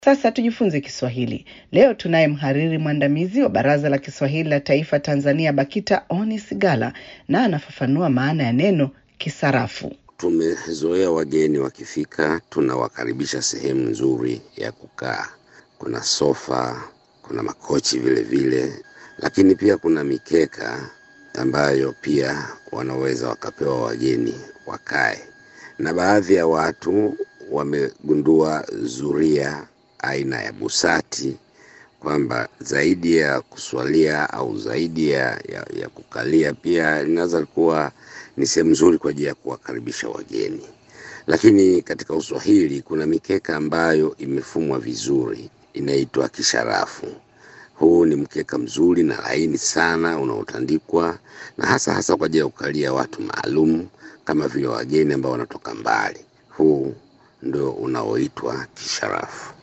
Sasa tujifunze Kiswahili. Leo tunaye mhariri mwandamizi wa Baraza la Kiswahili la Taifa Tanzania, BAKITA, Oni Sigala, na anafafanua maana ya neno kisarafu. Tumezoea wageni wakifika, tunawakaribisha sehemu nzuri ya kukaa. Kuna sofa, kuna makochi vile vile, lakini pia kuna mikeka ambayo pia wanaweza wakapewa wageni wakae, na baadhi ya watu wamegundua zuria aina ya busati kwamba zaidi ya kuswalia au zaidi ya, ya, ya kukalia pia linaweza kuwa ni sehemu nzuri kwa ajili ya kuwakaribisha wageni. Lakini katika Uswahili kuna mikeka ambayo imefumwa vizuri inaitwa kisharafu. Huu ni mkeka mzuri na laini sana unaotandikwa na hasa hasa kwa ajili ya kukalia watu maalum kama vile wageni ambao wanatoka mbali. Huu ndio unaoitwa kisharafu.